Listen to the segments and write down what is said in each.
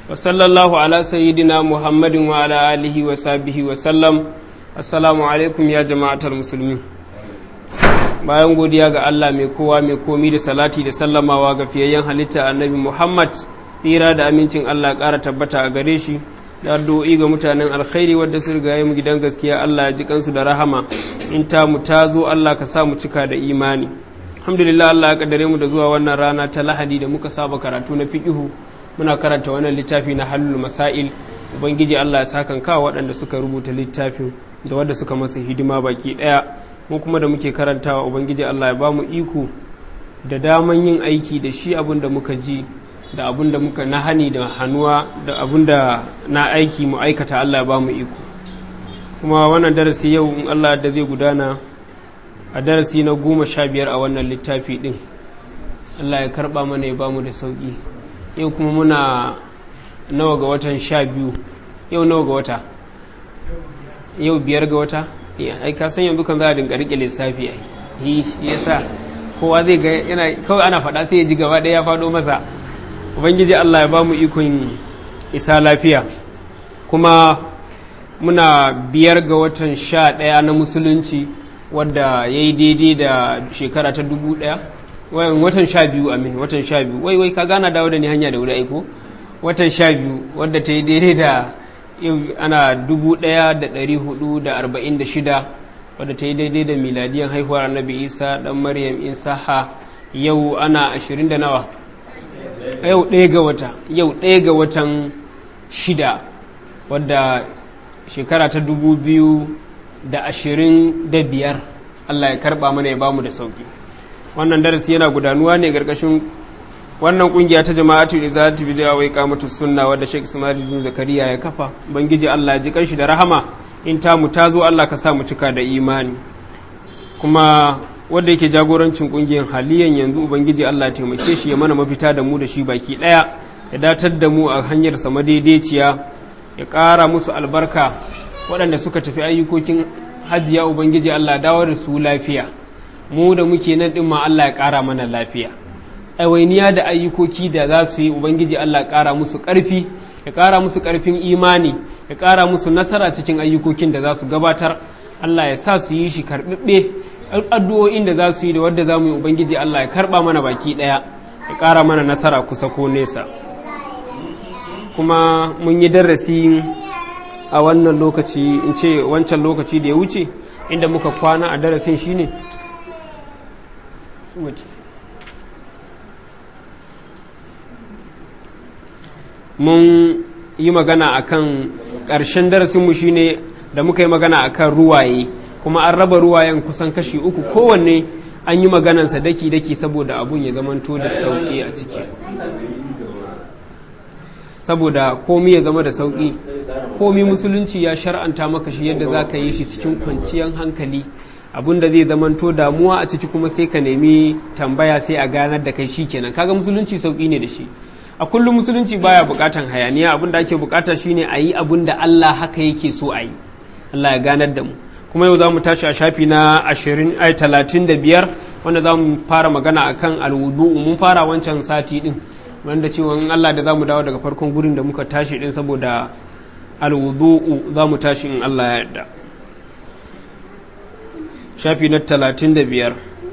وصلى الله على سيدنا محمد وعلى آله وصحبه وسلم السلام عليكم يا جماعة المسلمين bayan godiya ga Allah mai kowa mai komi da salati da sallamawa ga fiyayyen halitta annabi Muhammad tsira da amincin Allah ƙara tabbata a gare shi da addu'o'i ga mutanen alkhairi wadda su riga mu gidan gaskiya Allah ya ji kansu da rahama in ta mu ta zo Allah ka sa mu cika da imani alhamdulillah Allah ya kaddare mu da zuwa wannan rana ta lahadi da muka saba karatu na fiqihu muna karanta wannan littafi na halul masail ubangiji Allah ya sakan kawo waɗanda suka rubuta littafin da wadda suka masa hidima baki ɗaya mu kuma da muke karantawa ubangiji Allah ya ba mu iko da daman yin aiki da shi abin da muka ji da abin da muka na hani da hannuwa da abin da na aiki mu aikata Allah ya ba mu iko kuma wannan darasi yau in Allah da zai gudana a darasi na goma sha biyar a wannan littafi din Allah ya karba mana ya ba mu da sauki yau kuma muna nawa ga watan sha biyu yau nawa ga wata yau biyar ga wata ai ka san yanzu kan za a dinga rike lissafi ai yi yasa kowa zai ga yana kawai ana faɗa sai ya ji gaba ɗaya ya faɗo masa ubangiji Allah ya ba mu ikon isa lafiya kuma muna biyar ga watan sha ɗaya na musulunci wadda ya yi daidai da shekara ta dubu ɗaya watan sha biyu amin watan sha biyu wai wai ka gana dawo da ni hanya da wuri aiko watan sha biyu wadda ta yi daidai da yau ana dubu ɗaya da ɗari hudu da arba'in da shida wadda ta yi daidai da miladiyan haihuwar annabi isa ɗan maryam isaha yau ana ashirin da nawa yau ɗaya ga wata yau ɗaya ga watan shida wadda shekara ta dubu biyu da ashirin da biyar allah ya karɓa mana ya bamu da sauki wannan darasi yana gudanuwa ne ƙarƙashin wannan kungiya ta jama'atu da za ta bi da wai kamatu sunna wadda Sheikh Ismail bin Zakariya ya kafa bangiji Allah ya ji kanshi da rahama in ta mu tazo Allah ka sa mu cika da imani kuma wanda yake jagorancin kungiyar haliyan yanzu ubangiji Allah ya taimake shi ya mana mafita da mu da shi baki daya ya datar da mu a hanyar sa madaidaiciya ya ƙara musu albarka waɗanda suka tafi ayyukokin hajjiya ubangiji Allah dawo da su lafiya mu da muke nan din ma Allah ya ƙara mana lafiya ɗawainiya da ayyukoki da za su yi ubangiji Allah ƙara musu ƙarfi ya ƙara musu ƙarfin imani ya ƙara musu nasara cikin ayyukokin da za su gabatar Allah ya sa su yi shi karɓiɓɓe addu'o'in da za su yi da wadda za mu yi ubangiji Allah ya karɓa mana baki ɗaya ya ƙara mana nasara kusa ko nesa kuma mun yi darasi a wannan lokaci in ce wancan lokaci da ya wuce inda muka kwana a darasin shine mun yi magana akan ƙarshen darasinmu shine da muka yi magana akan ruwaye kuma an raba ruwayen kusan kashi uku kowanne an yi maganansa daki-daki saboda abun ya zamanto da sauƙi a ciki saboda komi ya zama da sauƙi komi musulunci ya shar'anta maka shi yadda za ka yi shi cikin kwanciyar hankali abun da zai zamanto damuwa a ciki kuma sai ka nemi tambaya sai a ganar da kai shi kenan kaga musulunci sauƙi ne da shi a kullum musulunci baya bukatan hayaniya abin da ake bukata shine a yi abin da Allah haka yake so a yi Allah ya ganar da mu kuma yau za mu tashi a shafi na ashirin ai talatin da biyar wanda za mu fara magana akan alwudu mun fara wancan sati din wanda cewa in Allah da za mu dawo daga farkon gurin da muka tashi din saboda alwudu za mu tashi in Allah ya yarda shafi na talatin da biyar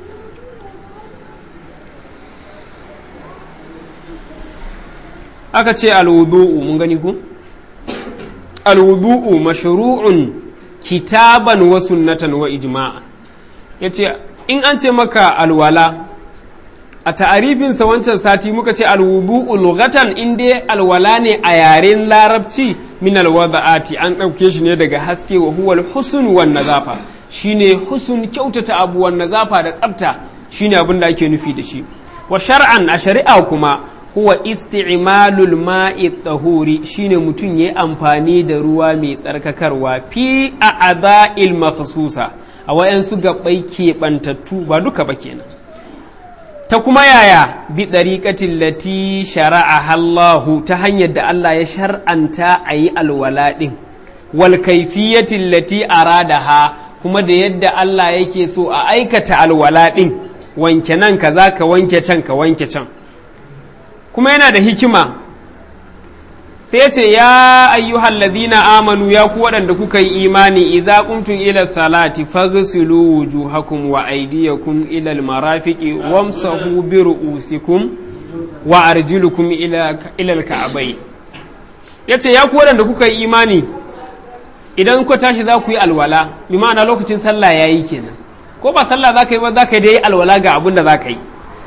aka ce alwudu'u mun gani ku alwudu'u mashru'un kitaban wa sunnatan wa ijma'a yace in an ce maka alwala a ta'arifinsa wancan sati muka ce alwudu'u lughatan in dai alwala ne a yaren larabci min alwada'ati an ɗauke shi ne daga haske wa huwa alhusn wan nazafa shine husn kyautata abu wan nazafa da tsafta shine abin da ake nufi da shi wa shar'an a shari'a kuma huwa isti'malul ma'i tahuri shine mutum yayi amfani da ruwa mai tsarkakarwa fi a ada'il mafsusa a wayansu gabbai keɓantattu ba duka ba kenan ta kuma yaya bi ɗariƙatin lati shara'a Allahu ta hanyar da Allah ya shar'anta a yi alwala ɗin wal kaifiyatin lati aradaha kuma da yadda Allah yake so a aikata alwala ɗin wanke nan kaza ka wanke can ka wanke can kuma yana da hikima sai ce ya ayyuhal ladina amanu ya ku waɗanda kuka yi imani idza qumtum ila salati faghsilu wujuhakum wa aydiyakum ila almarafiqi wamsahu bi ru'usikum wa arjulukum ila ila alka'bay yace ya ku waɗanda kuka yi imani idan ku tashi za ku yi alwala bi ma'ana lokacin sallah yayi kenan ko ba sallah za ka yi ba za ka yi dai alwala ga abin da za ka yi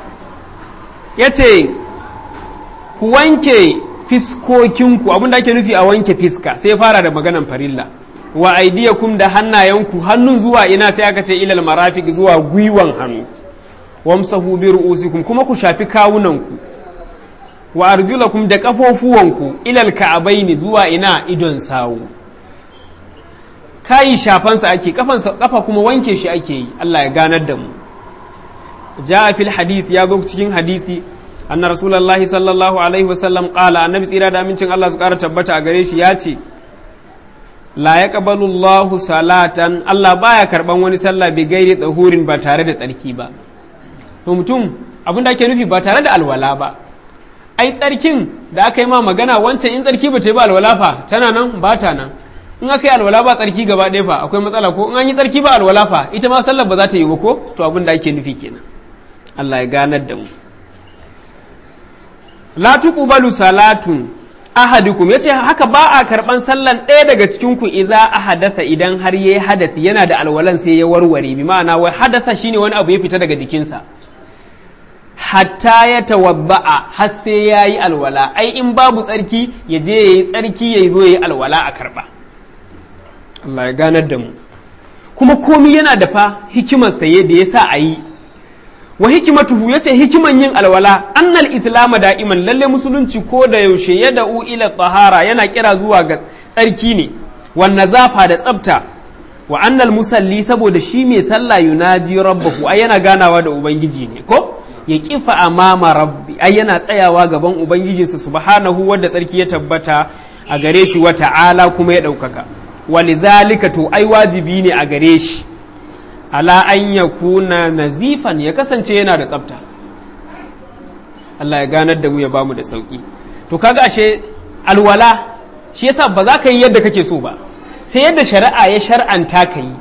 yace ku wanke fiskokinku abin da ake nufi a wanke fiska sai fara da maganan farilla wa aidiyakum da hannayenku hannun zuwa ina sai aka ce ilal marafiq zuwa gwiwan hannu wamsahu bi ru'usikum kuma ku shafi kawunanku wa arjulakum da kafofuwanku ilal ka'abaini zuwa ina idon sawu kayi shafansa ake kafansa kafa kuma wanke shi ake yi Allah ya ganar da mu ja fil hadisi ya zo cikin hadisi anna rasulullahi sallallahu alaihi wasallam qala annabi tsira da amincin Allah su kara tabbata a gare shi ya ce la yaqbalu Allahu salatan Allah baya karban wani sallah bi gairi tsahurin ba tare da tsarki ba to mutum abin da ake nufi ba tare da alwala ba ai tsarkin da aka yi ma magana wancan in tsarki ba ta yi ba alwala fa tana nan ba ta nan in aka yi alwala ba tsarki gaba ɗaya fa akwai matsala ko in an yi tsarki ba alwala fa ita ma sallar ba za ta yi ba ko to abin da ake nufi kenan Allah ya ganar da mu la tuqbalu salatun ahadukum yace haka ba a karban sallan ɗaya daga cikin ku iza ahadatha idan har yayi hadasi yana da alwalan sai ya warware bi ma'ana wai hadatha shine wani abu ya fita daga jikinsa hatta ya tawabba'a har sai yayi alwala ai in babu tsarki ya je yayi tsarki ya zo yayi alwala a karba Allah ya ganar da mu kuma komi yana da fa hikimar saye da yasa a yi wa hikimatuhu yace hikiman yin alwala annal islam da'iman lalle musulunci ko da yaushe ya da'u ila tahara yana kira zuwa ga tsarki ne wan nazafa da tsafta wa annal musalli saboda shi mai sallah yunaji rabbahu ai yana ganawa da ubangiji ne ko ya kifa amama rabbi ai yana tsayawa gaban ubangijinsa subhanahu wanda tsarki ya tabbata a gare shi wa ta'ala kuma ya ɗaukaka walizalika to ai wajibi ne a gare shi ala an ya kuna nazifan ya kasance yana da tsafta Allah ya ganar da mu ya bamu da sauki to kaga ashe alwala shi yasa ba za ka yi yadda kake so ba sai yadda shari'a ya shar'anta ka yi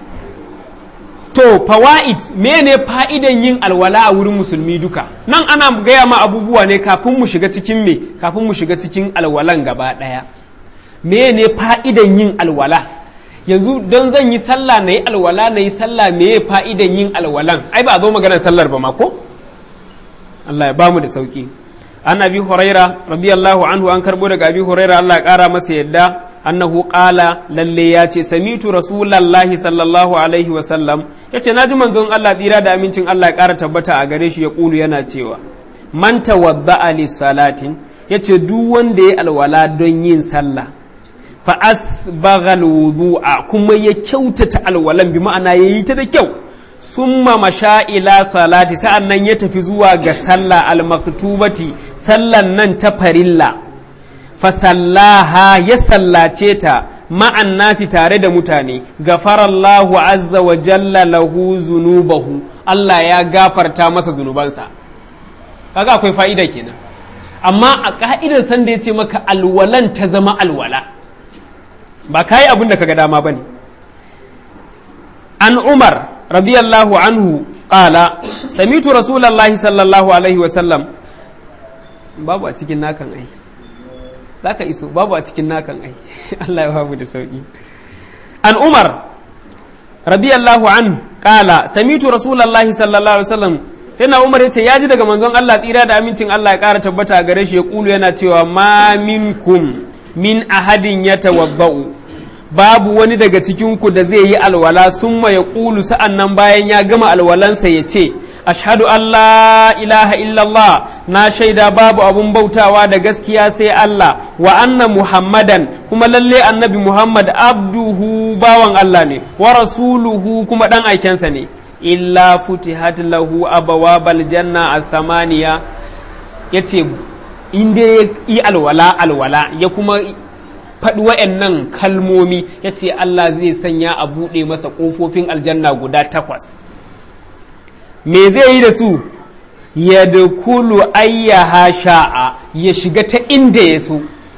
to fawaid mene fa'idan yin alwala a wurin musulmi duka nan ana gaya ma abubuwa ne kafin mu shiga cikin me kafin mu shiga cikin alwalan gaba ɗaya mene fa'idan yin alwala yanzu don zan yi sallah na yi alwala na yi sallah me ya fa'idan yin alwalan ai ba a zo maganar sallar ba mako Allah ya ba mu da sauki an abi huraira radiyallahu anhu an karbo daga abi huraira Allah ya kara masa yadda annahu qala lalle ya ce samitu rasulallahi sallallahu alaihi wa sallam yace naji manzon Allah tsira da amincin Allah ya kara tabbata a gare shi ya kulu yana cewa man tawadda'a lis salatin yace duk wanda ya alwala don yin sallah fa asbaghal wudu'a kuma ya kyautata alwalan bi ma'ana yayi ta da kyau summa masha ila salati sa'annan ya tafi zuwa ga sallah al-maktubati sallan nan ta farilla fa sallaha ya sallace ta ma'an nasi tare da mutane gafarallahu azza wa jalla lahu zunubahu Allah ya gafarta masa zunubansa kaga akwai fa'ida kenan amma a ka'idar sanda ya ce maka alwalan ta zama alwala ba ka yi abin da kaga dama ba ne an umar radiyallahu anhu ƙala samitu rasulallahi sallallahu alaihi wasallam babu a cikin nakan ai za ka iso babu a cikin nakan ai Allah ya babu da sauƙi an umar radiyallahu an ƙala samitu rasulallahi sallallahu alaihi wasallam sai na umar ya ce ya ji daga manzon Allah tsira da amincin Allah ya ƙara tabbata a gare shi ya ƙulu yana cewa ma minkum min ahadin ya tawabba'u babu wani daga cikinku da zai yi alwala summa ya ƙulu sa'an nan bayan ya gama alwalansa ya ce ashhadu an la ilaha illallah na shaida babu abun bautawa da gaskiya sai Allah wa anna muhammadan kuma lalle annabi muhammad abduhu bawan Allah ne wa rasuluhu kuma dan aikensa ne illa futihat lahu abawabal janna al-thamaniya yace in dai yi alwala alwala ya kuma faɗi wa'annan kalmomi ya ce Allah zai sanya a buɗe masa ƙofofin aljanna guda takwas me zai yi da su ya da kulu ayyaha sha'a ya shiga ta inda ya so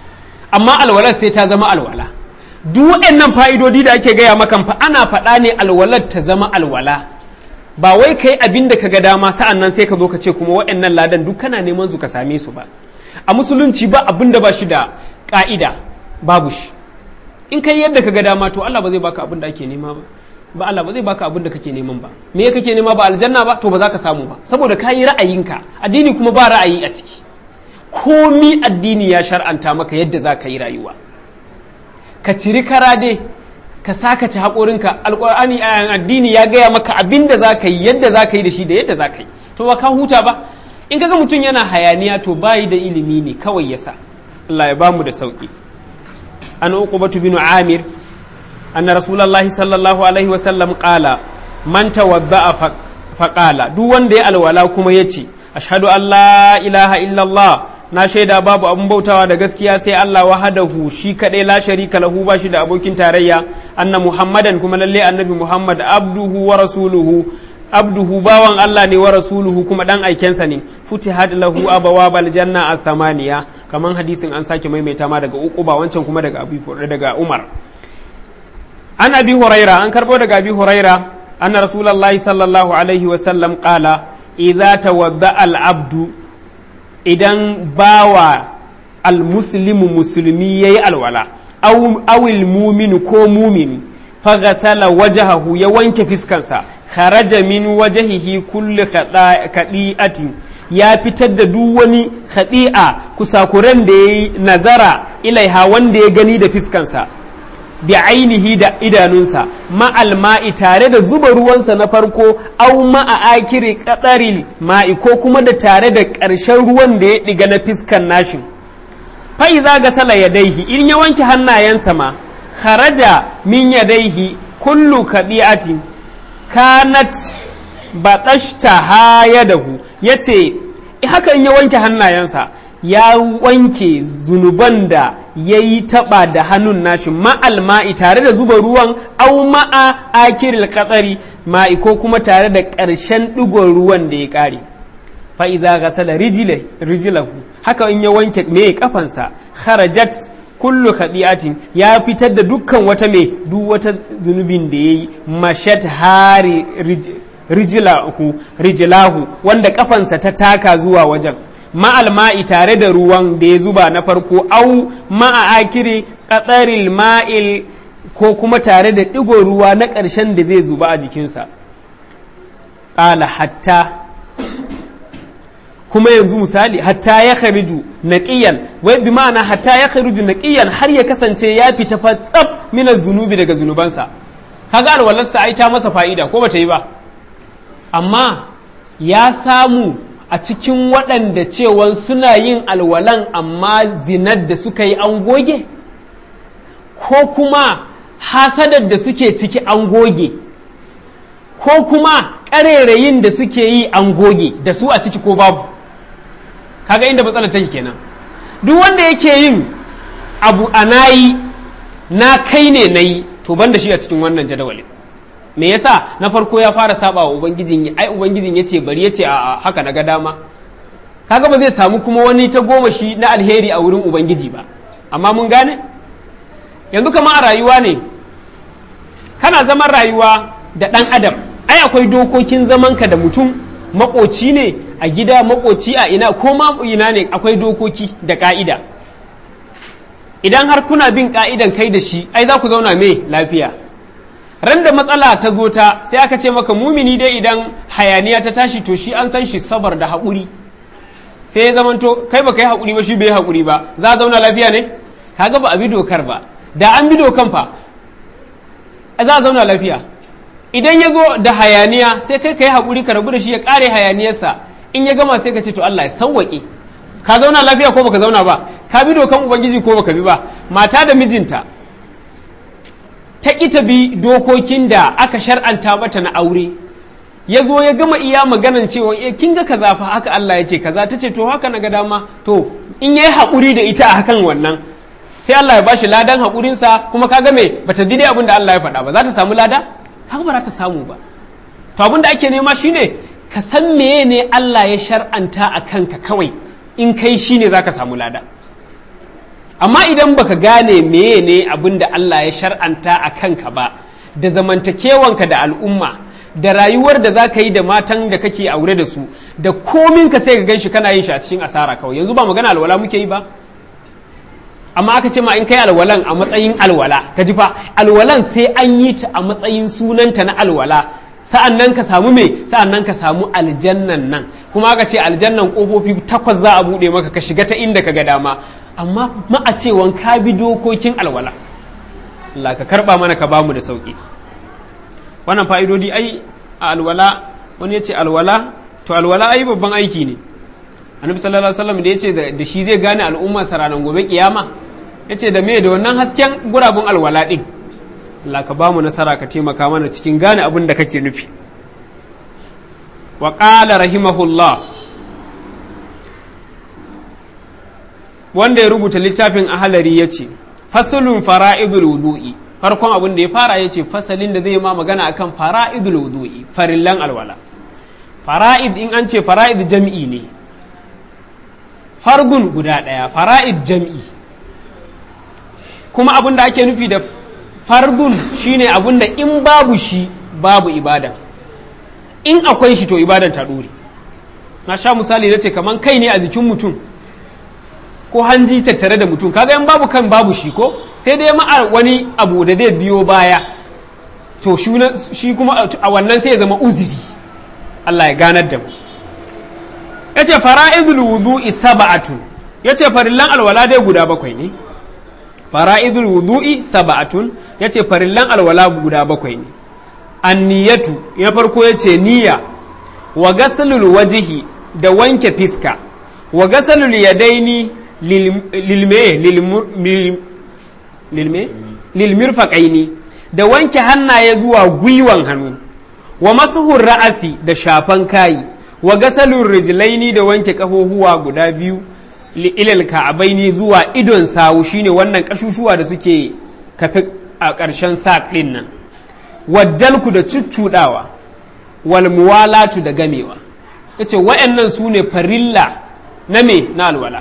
amma alwalar sai ta zama alwala duk waɗannan fa'idodi da ake gaya maka fa ana faɗa ne alwalar ta zama alwala ba wai kai abin da ka ga dama sa'an nan sai ka zo ka ce kuma waɗannan ladan duk kana neman su ka same su ba a musulunci ba abin da ba shi da ƙa'ida babu shi in kai yadda ka ga dama to Allah ba zai baka abin da ake nema ba ba Allah ba zai baka abin da kake neman ba me kake nema ba aljanna ba to ba za ka samu ba saboda ka yi ra'ayinka addini kuma ba ra'ayi a ciki komi addini ya shar'anta maka yadda za ka yi rayuwa ka ciri kara dai ka saka ci haƙorinka alƙur'ani addini ya gaya maka abin da za ka yi yadda za ka yi da shi da yadda za ka yi to ba ka huta ba in kaga mutum yana hayaniya to bayi da ilimi ne kawai yasa Allah ya bamu da sauki an uqbatu bin amir anna rasulullahi sallallahu alaihi wasallam qala man tawadda'a faqala duk wanda ya alwala kuma yace ashhadu an la ilaha illallah na shaida babu abun bautawa da gaskiya sai Allah wahadahu shi kadai la sharika lahu ba shi da abokin tarayya anna muhammadan kuma lalle annabi muhammad abduhu wa rasuluhu abduhu bawan Allah ne wa rasuluhu kuma dan aikensa ne futihat lahu abawabal janna athamaniya kaman hadisin an sake maimaita ma daga uku ba wancan kuma daga abi daga umar an abi huraira an karbo daga abi huraira anna rasulullahi sallallahu alaihi wa sallam qala idza tawadda al abdu idan bawa almuslimu musulmi ya yi alwala awil muminu ko mumini faghasala wajahahu ya wanke fiskansa kharaja min wajahihi kulli khadi'atin ya fitar da duk wani khadi'a kusakuren da ya yi nazara ilaiha wanda ya gani da fiskansa bi ainihi da idanunsa ma'al ma'i tare da zuba ruwansa na farko au ma'a akiri kadaril ma'i ko kuma da tare da ƙarshen ruwan da ya ɗiga na fiskan nashin fa'iza ga sala yadaihi in ya wanke hannayensa ma kharaja min yadaihi kullu kadi'atin kanat batashta hayadahu yace haka in ya wanke hannayensa ya wanke zunuban da ya yi taɓa da hannun nashi ma'al ma'i tare da zuba ruwan au ma'a akiril katsari ma'i ko kuma tare da ƙarshen ɗigon ruwan da ya ƙare fa'iza gasala rijilahu haka in ya wanke me kafansa kharajat kullu khadi'atin ya fitar da dukkan wata me duk wata zunubin da ya yi mashat hari rijilahu rijilahu wanda kafansa ta taka zuwa wajen ma'al ma'i tare da ruwan da ya zuba na farko au ma'a akiri ƙatsaril ma'il ko kuma tare da ɗigo ruwa na ƙarshen da zai zuba a jikinsa ƙala hatta kuma yanzu misali hatta ya khariju naqiyan wai bi ma'ana hatta ya khariju naqiyan har ya kasance ya fita fatsab mina zunubi daga zunubansa kaga alwalarsa ai ta masa fa'ida ko bata yi ba amma ya samu a cikin waɗanda cewan suna yin alwalan amma zinar da suka yi an goge ko kuma hasadar da suke ciki an goge ko kuma ƙarerayin da suke yi an goge da su a ciki ko babu kaga inda matsalar take kenan duk wanda yake yin abu a nayi na kai ne na yi to ban da shi a cikin wannan jadawalin me yasa na farko ya fara saba wa ubangijin ai ubangijin yace bari yace a haka na ga dama kaga ba zai samu kuma wani ta goma shi na alheri a wurin ubangiji ba amma mun gane yanzu kama a rayuwa ne kana zaman rayuwa da ɗan adam ai akwai dokokin zamanka da mutum makoci ne a gida makoci a ina ko ma ina ne akwai dokoki da ka'ida idan har kuna bin ka'idan kai da shi ai za ku zauna mai lafiya ran da matsala ta zo ta sai aka ce maka mumini dai idan hayaniya ta tashi to shi an san shi sabar da haƙuri sai ya zamanto kai baka yi haƙuri ba shi bai haƙuri ba za a zauna lafiya ne kaga ba a bi dokar ba da an bi dokan fa za a zauna lafiya idan ya zo da hayaniya sai kai ka yi haƙuri ka rabu da shi ya ƙare hayaniyarsa in ya gama sai ka ce to Allah ya sauwaƙe ka zauna lafiya ko baka zauna ba ka bi dokan ubangiji ko baka bi ba mata da mijinta ta ita bi dokokin da aka shar'anta mata na aure ya zo ya gama iya maganan cewa e kin ga kaza fa haka Allah ya ce kaza ta ce to haka na ga dama to in yayi haƙuri da ita a hakan wannan sai Allah ya bashi ladan haƙurinsa kuma kaga me bata bi dai abin da Allah ya faɗa ba za ta samu lada haka ba za ta samu ba to abin da ake nema shine ka san meye ne Allah ya shar'anta a kanka kawai in kai shine za ka samu lada amma idan baka gane meye ne abin da Allah ya shar'anta a kanka ba da zamantakewanka da al'umma da rayuwar da za ka yi da matan da kake aure da su da komin ka sai ka gan shi kana yin shi a cikin asara kawai yanzu ba magana alwala muke yi ba amma aka ce ma in kai alwalan a matsayin alwala ka ji fa alwalan sai an yi ta a matsayin sunanta na alwala sa'an nan ka samu me sa'an nan ka samu aljannan nan kuma aka ce aljannan kofofi takwas za a buɗe maka ka shiga ta inda ka ga dama amma ma a cewan ka bi dokokin alwala Allah ka karba mana ka bamu da sauki wannan fa'idodi ai a alwala wani ya ce alwala to alwala ai babban aiki ne annabi sallallahu alaihi wasallam da ya ce da shi zai gane al'umma ranar gobe kiyama ya ce da me da wannan hasken gurabun alwala din Allah ka bamu nasara ka taimaka mana cikin gane abin da kake nufi wa qala rahimahullah wanda ya rubuta littafin ahalari ya ce fasalun fara'idul wudu'i farkon abin da ya fara ya ce fasalin da zai ma magana akan fara'idul wudu'i farillan alwala fara'id in an ce fara'id jam'i ne fargun guda ɗaya fara'id jam'i kuma abin da ake nufi da fargun shine abin da in babu shi babu ibada in akwai shi to ibadan ta ɗore na sha misali na ce kaman kai ne a jikin mutum ko hanji tattare da mutum kaga in babu kan babu shi ko sai dai ma wani abu da zai biyo baya to shi kuma a wannan sai ya zama uziri Allah ya ganar da mu yace fara'idul wudu'i sab'atun yace farillan alwala dai guda bakwai ne fara'idul wudu'i sab'atun yace farillan alwala guda bakwai ne anniyatu na farko yace niyya wa gasalul wajihi da wanke fiska wa gasalul yadaini lilme lilme lilmirfaqaini da wanke hannaye zuwa gwiwan hannu wa masuhur ra'asi da shafan kayi wa gasalur rijlaini da wanke kafohuwa guda biyu ilal ka'abaini zuwa idon sawu shine wannan kashushuwa da suke kafe a ƙarshen saƙ ɗin nan waddalku da cuccuɗawa wal muwalatu da gamewa yace wa'annan su ne farilla na me na alwala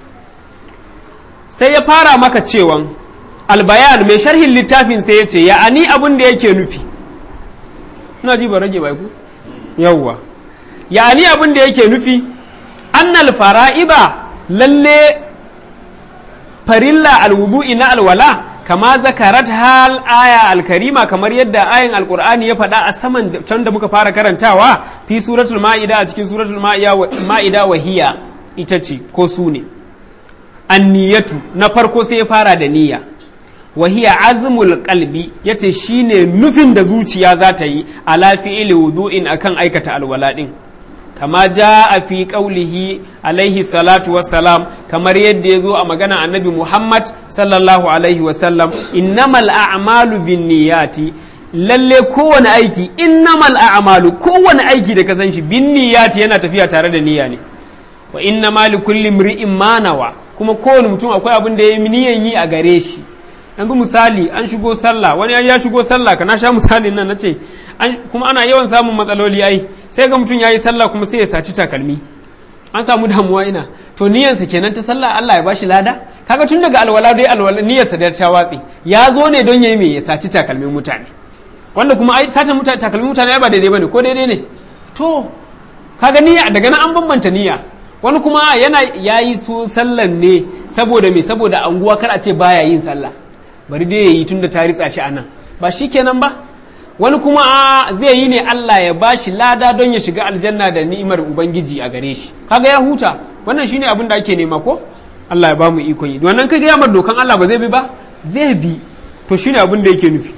sai ya fara maka cewan albayan mai sharhin littafin sai ya ce ya ani abin da yake nufi ina ji ba rage bai ku yawwa ya ani abin da yake nufi annal fara'iba lalle farilla alwudu'i na alwala kama zakarat hal aya alkarima kamar yadda ayin alkur'ani ya faɗa a saman can da muka fara karantawa fi suratul ma'ida a cikin suratul ma'ida wahiya ita ce ko su ne anniyatu na farko sai ya fara da niyya wahiya azmul qalbi yace shine nufin da zuciya za ta yi ala fi'ili wudu'in akan aikata alwala din kama a fi qaulihi alaihi salatu wassalam kamar yadda ya zo a magana annabi Muhammad sallallahu alaihi wasallam innamal a'malu binniyati lalle kowane aiki innamal a'malu kowane aiki da ka san shi binniyati yana tafiya tare da niyya ne wa inna ma li kulli imri'in ma nawa kuma kowane mutum akwai abin da ya yi niyan yi a gare shi yanzu misali an shigo sallah wani ya shigo sallah ka na sha misalin nan nace kuma ana yawan samun matsaloli ai sai ga mutum yayi sallah kuma sai ya saci takalmi an samu damuwa ina to niyyarsa kenan ta sallah Allah ya bashi lada kaga tun daga alwala dai alwala niyyarsa da ta watsi ya zo ne don yayi me ya saci takalmin mutane wanda kuma ai sata mutane takalmin mutane ba daidai bane ko daidai ne to kaga niyya daga nan an bambanta niyya wani kuma yana yayi su sallan ne saboda me saboda anguwa kar a ce baya yin sallah bari dai yayi tunda ta ritsa shi anan ba shi kenan ba wani kuma zai yi ne Allah ya bashi lada don ya shiga aljanna da ni'imar ubangiji a gare shi kaga ya huta wannan shine abin da ake nema ko Allah ya bamu ikon yi wannan kaga ya mar dokan Allah ba zai bi ba zai bi to shine abin da yake nufi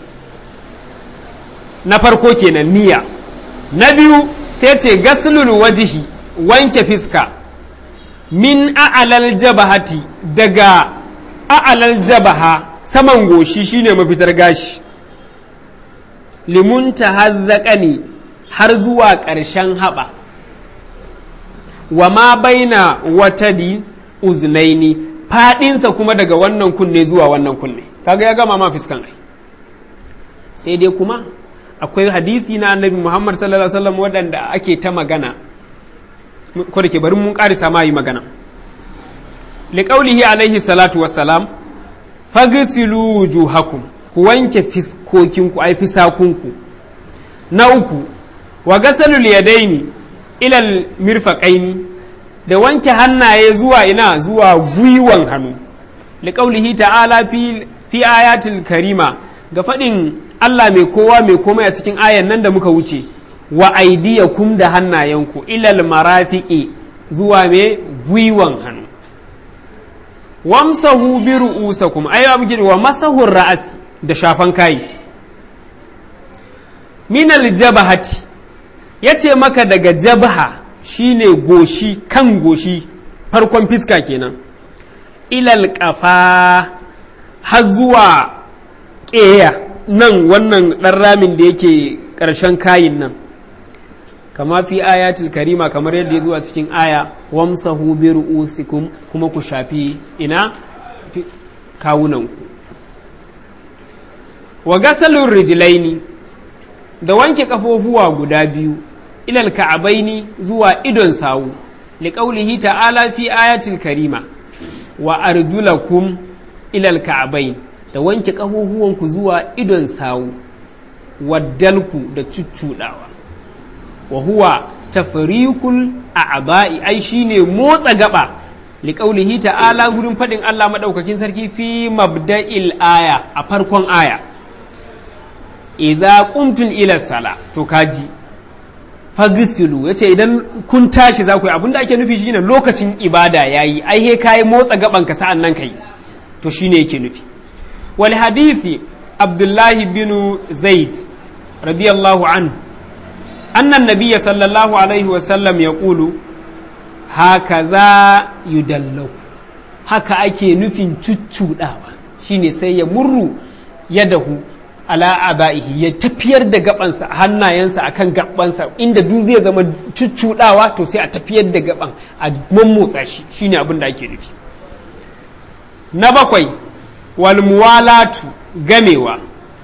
na farko kenan niyya na biyu sai ce gaslul wajihi wanke fiska min a'alal jabahati daga a'alal jabaha saman goshi shine mafitar gashi limunta hazzaqani har zuwa ƙarshen haɓa wa ma baina watadi uznaini faɗinsa kuma daga wannan kunne zuwa wannan kunne kaga ya gama ma fiskan ai sai dai kuma akwai hadisi na annabi muhammad sallallahu alaihi wasallam waɗanda ake ta magana ko da ke bari mun ƙarisa ma yi magana liƙaulihi alaihi salatu wassalam fagisilu wujuhakum ku wanke fiskokinku ai fisakunku na uku wa gasalul yadaini ilal mirfaqaini da wanke hannaye zuwa ina zuwa gwiwan hannu liƙaulihi ta'ala fi fi ayatul karima ga faɗin Allah mai kowa mai komai a cikin ayan nan da muka wuce wa aidiyakum da hannayenku ilal marafiqi zuwa mai gwiwan hannu wamsahu bi ru'usakum ay wa masahu ra'as da shafan kai minal jabahati yace maka daga jabha shine goshi kan goshi farkon fiska kenan ilal kafa har zuwa ƙeya nan wannan ɗan ramin da yake ƙarshen kayin nan kama fi ayatul karima kamar yadda ya zuwa cikin aya wamsahu bi ru'usikum kuma ku shafi ina kawunanku wa gasalun rijlaini da wanke kafofuwa guda biyu ilal ka'abaini zuwa idon sawu liqaulihi ta'ala fi ayatul karima wa arjulakum ilal ka'abain da wanke kafofuwanku zuwa idon sawu waddalku da cuccudawa wa huwa tafrikul a'ba'i ai shine motsa gaba liqaulihi ta'ala gurin fadin Allah madaukakin sarki fi mabda'il aya a farkon aya iza qumtum ila sala to kaji fagisilu yace idan kun tashi za ku yi abinda ake nufi shine lokacin ibada yayi ai he kai motsa gaban ka sa'an nan kai to shine yake nufi wal hadisi abdullahi bin zaid radiyallahu anhu أن النبي صلى الله عليه وسلم يقول هكذا يدلو haka ake nufin cuccuɗawa shine sai ya murru yadahu ala abaihi ya tafiyar da gabansa hannayensa akan gabansa inda duk zai zama cuccuɗawa to sai a tafiyar da gaban a mammotsa shi shine abin da ake nufi na bakwai wal muwalatu gamewa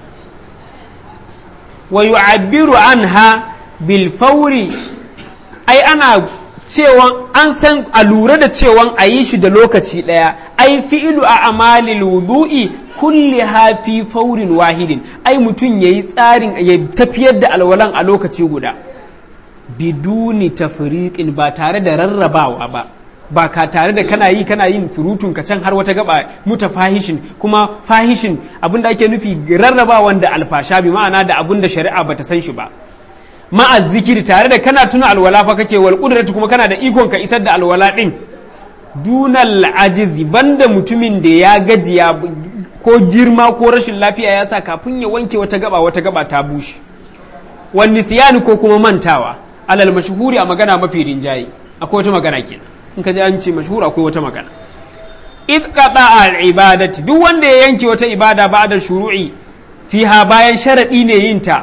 wa yu'abbiru anha bilfauri ai ana cewan an san a lura da cewan a yi shi da lokaci ɗaya ai fi'ilu a amalil wudu'i kulli fi faurin wahidin ai mutum ya yi tsarin ya tafiyar da alwalan a lokaci guda biduni tafriqin ba tare da rarrabawa ba ba ka tare da kana yi kana yin surutun ka can har wata gaba muta fahishin kuma fahishin abinda ake nufi rarrabawan da alfasha bi ma'ana da abinda shari'a bata san shi ba ma'a zikiri tare da kana tuna alwala fa kake wal kudratu kuma kana da ikon ka isar da alwala din dunal ajizi banda mutumin da ya gajiya ko girma ko rashin lafiya ya sa kafin ya wanke wata gaba wata gaba ta bushe wan nisyani ko kuma mantawa alal mashhuri a magana mafi rinjaye akwai wata magana kenan in ka ji an ce mashhur akwai wata magana id qada al ibadati duk wanda ya yanke wata ibada ba'da shuru'i fiha bayan sharadi ne yin ta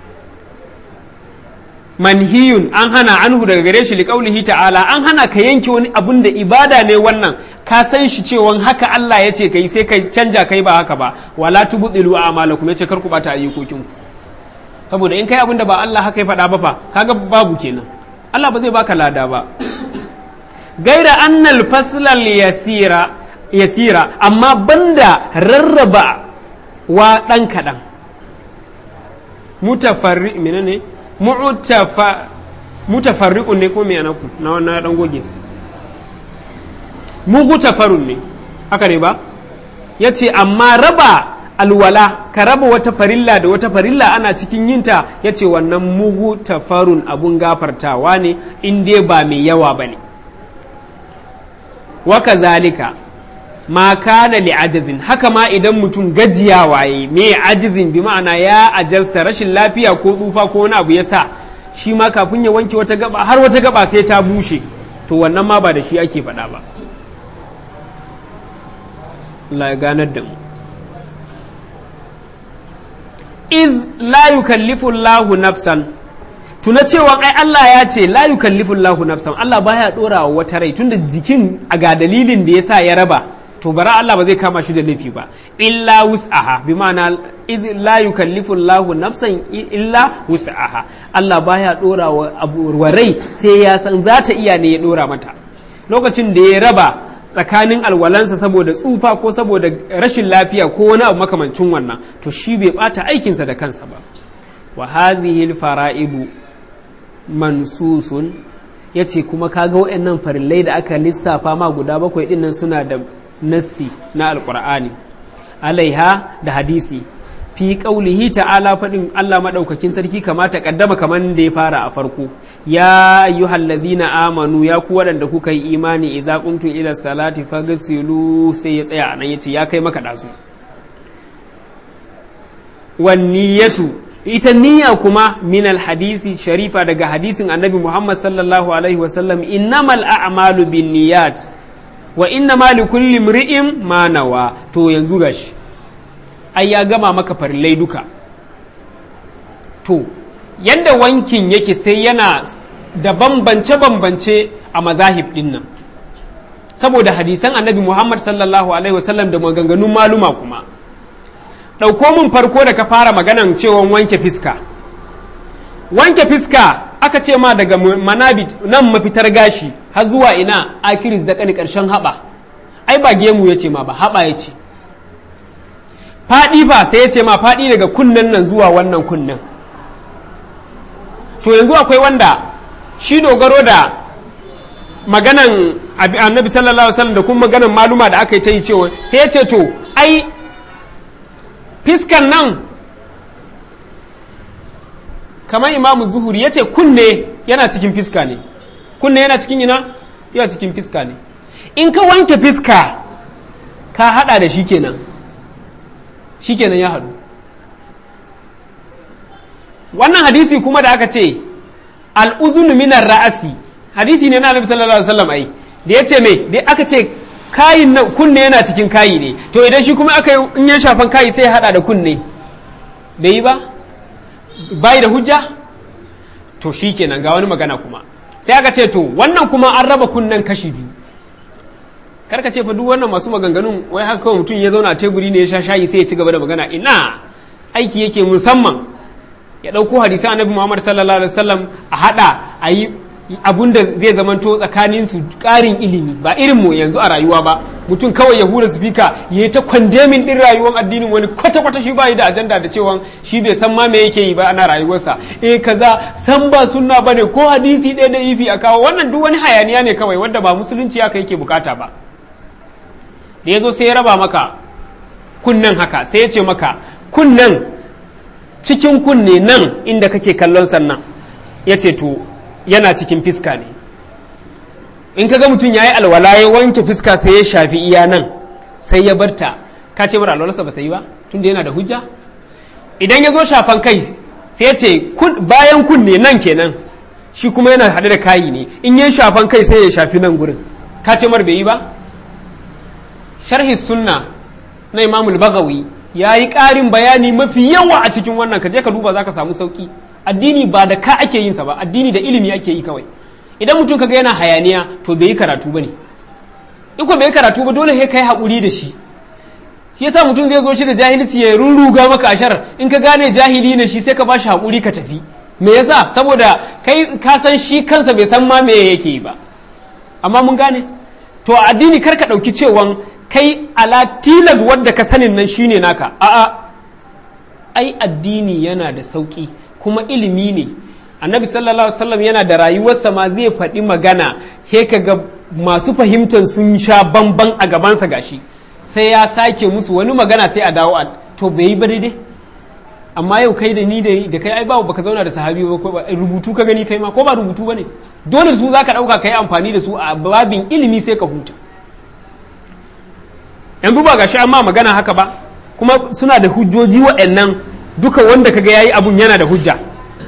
manhiyun an hana anhu daga gare shi liƙaulihi ta'ala an hana ka yanke wani abun da ibada ne wannan ka san shi cewa haka Allah ya ce kai sai kai canja kai ba haka ba wala tubdilu a'malakum yace kar ku bata ayyukokin ku saboda in kai abun da ba Allah haka ya faɗa ba fa kaga babu kenan Allah ba zai baka lada ba gaira annal faslal yasira yasira amma banda rarraba wa dan kadan mutafarri menene mutafarriqun ne ko me anaku na wannan dan goge mughtafarun ne haka ne ba yace amma raba alwala ka raba wata farilla da wata farilla ana cikin yinta yace wannan mughtafarun abun gafartawa ne in dai ba mai yawa bane wa kazalika ma kana li ajazin haka ma idan mutum gajiya waye me ajizin bi ma'ana ya ajasta rashin lafiya ko tsufa ko wani abu ya sa shi ma kafin ya wanke wata gaba har wata gaba sai ta bushe to wannan ma ba da shi ake faɗa ba Allah ya ganar da mu iz la yukallifu Allahu nafsan tuna cewa ai Allah ya ce la yukallifu Allahu nafsan Allah baya dora wa wata rai tunda jikin a ga dalilin da yasa ya raba to bara Allah ba zai kama shi da laifi ba illa wus'aha bi ma'ana iz la yukallifu Allahu nafsan illa wus'aha Allah baya dora wa abu rai sai ya san za ta iya ne ya dora mata lokacin da ya raba tsakanin alwalansa saboda tsufa ko saboda rashin lafiya ko wani abu makamancin wannan to shi bai bata aikinsa da kansa ba wa hazihi fara'idu mansusun yace kuma kaga waɗannan farillai da aka lissafa ma guda bakwai dinnan suna da nassi na alqur'ani alaiha da hadisi fi qaulihi ta'ala fadin Allah madaukakin sarki kamata kaddama kaman da ya fara a farko ya ayyuhallazina amanu ya ku waɗanda kuka yi imani idza qumtum ila salati faghsilu sai ya tsaya anan yace ya kai maka dazu wan niyatu ita niyya kuma min hadisi sharifa daga hadisin annabi Muhammad sallallahu alaihi wasallam innamal a'malu bin niyyat wa innama likulli imri'in ma nawa to yanzu gashi ai ya gama maka farillai duka to yadda wankin yake sai yana da bambance-bambance a mazahib din nan saboda hadisan annabi Muhammad sallallahu alaihi wasallam da maganganun maluma kuma ɗauko min farko da ka fara maganan cewa wanke fiska wanke fiska aka ce ma daga manabit nan mafitar gashi har zuwa ina akiris da kani ƙarshen haɓa ai ba gemu ya ce ma ba haɓa ya ce faɗi ba sai ya ce ma faɗi daga kunnen nan zuwa wannan kunnen to yanzu akwai wanda shi dogaro da maganan annabi sallallahu alaihi wasallam da kuma maganan maluma da aka yi ta yi cewa sai ya ce to ai fiskan nan kamar imamu zuhuri ya ce kunne yana cikin fiska ne kunne yana cikin ina yana cikin fiska ne in ka wanke fiska ka hada da shi kenan shi kenan ya hadu wannan hadisi kuma da aka ce al'uzunu minar ra'asi hadisi ne na annabi sallallahu alaihi wasallam ai da ya ce me da aka ce kayin nan kunne yana cikin kayi ne to idan shi kuma aka yi in ya shafan kayi sai ya hada da kunne bai yi ba bai da hujja to shi kenan ga wani magana kuma sai aka ce to wannan kuma an raba kunnen kashi biyu karka ce fa duk wannan masu maganganun wai haka kawai mutum ya zauna a teburi ne ya sha shayi sai ya ci gaba da magana ina aiki yake musamman ya ɗauko hadisan annabi muhammad sallallahu alaihi wasallam a haɗa a yi abun da zai zamanto tsakanin su ƙarin ilimi ba irin mu yanzu a rayuwa ba mutum kawai ya hura sifika ya yi ta kwandemin ɗin rayuwar addinin wani kwata-kwata shi bayi da ajanda da cewa shi bai san ma me yake yi ba ana rayuwarsa eh kaza san ba sunna bane ko hadisi ɗaya da ifi a kawo wannan duk wani hayaniya ne kawai wanda ba musulunci haka yake bukata ba da ya zo sai ya raba maka kunnen haka sai ya ce maka kunnen cikin kunne nan inda kake kallon sannan ya ce to yana cikin fiska ne in ka ga mutum ya yi alwala ya wanke fiska sai ya shafi iya nan sai ya barta ka ce mara alwalarsa ba ta yi ba tunda yana da hujja idan ya zo shafan kai sai ya ce bayan kunne nan kenan shi kuma yana haɗe da kayi ne in ya shafan kai sai ya shafi nan gurin ka ce mar bai yi ba sharhi sunna na imamul bagawi ya yi ƙarin bayani mafi yawa a cikin wannan ka je ka duba za ka samu sauƙi addini ba da ka ake yinsa ba addini da ilimi ake yi kawai idan mutum kaga yana hayaniya to bai yi karatu ba ne in ko bai yi karatu ba dole sai kai haƙuri da shi shi yasa mutum zai zo shi da jahilci ya rurruga maka ashar in ka gane jahili ne shi sai ka bashi haƙuri ka tafi me yasa saboda kai ka san shi kansa bai san ma me yake yi ba amma mun gane to a addini kar ka ɗauki cewan kai ala tilas wadda ka sanin nan shine naka a'a ai addini yana da sauki kuma ilimi ne annabi sallallahu alaihi wasallam yana da rayuwarsa ma zai faɗi magana he ga masu fahimtar sun sha bamban a gabansa gashi sai ya sake musu wani magana sai a dawo a to bai yi ba daidai amma yau kai da ni da kai ai ba baka zauna da sahabi ba ko rubutu ka gani kai ma ko ba rubutu bane dole su zaka dauka kai amfani da su a babin ilimi sai ka huta yanzu ba gashi amma magana haka ba kuma suna da hujjoji waɗannan duka wanda kaga yayi abun yana da hujja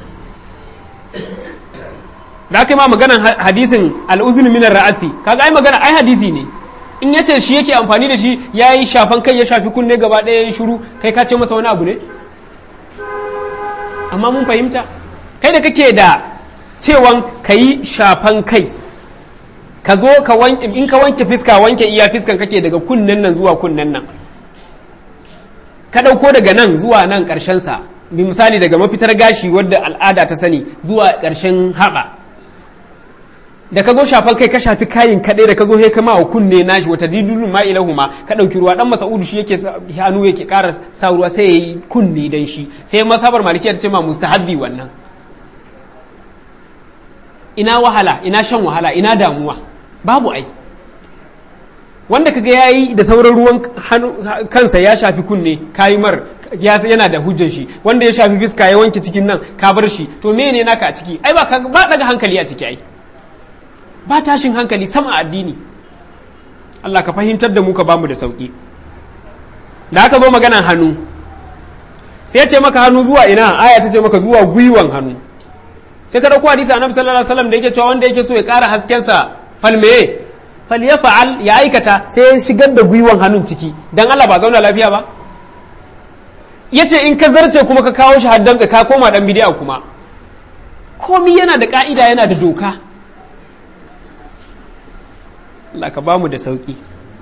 da aka yi ma maganan hadisin al'uzun minar ra'asi kaga ai magana ai hadisi ne in yace shi yake amfani da shi ya yi shafan kai ya shafi kunne gaba ɗaya ya shiru kai ka ce masa wani abu ne amma mun fahimta kai da kake da cewan ka yi shafan kai ka zo ka wanke in ka wanke fiska wanke iya fiskan kake daga kunnen nan zuwa kunnen nan ka ɗauko daga nan zuwa nan ƙarshen sa bi misali daga mafitar gashi wadda al'ada ta sani zuwa ƙarshen haɓa da ka zo shafan kai ka shafi kayin kaɗai da ka zo sai ka ma kunne nashi wata didulun ma ilahu ma ka ɗauki ruwa dan masa'udu shi yake hannu yake ƙara sa ruwa sai ya yi kunne dan shi sai masabar malikiya ta ce ma mustahabbi wannan ina wahala ina shan wahala ina damuwa babu ai wanda kaga ya yi da sauran ruwan kansa ya shafi kunne kayi mar yana da hujjar shi wanda ya shafi fiska ya wanke cikin nan ka bar shi to mene naka a ciki ai ba ba daga hankali a ciki ai ba tashin hankali sama addini Allah ka fahimtar da mu ka bamu da sauki da aka zo maganan hannu sai ya ce maka hannu zuwa ina aya ta ce maka zuwa gwiwan hannu sai ka dauko hadisi annabi sallallahu alaihi wasallam da yake cewa wanda yake so ya ƙara hasken sa falme fal ya fa'al ya aikata sai ya shigar da gwiwan hannun ciki dan Allah ba zauna lafiya ba yace in ka zarce kuma ka kawo shi haddan ka koma dan bidiya kuma komi yana da ka'ida yana da doka Allah ka bamu da sauki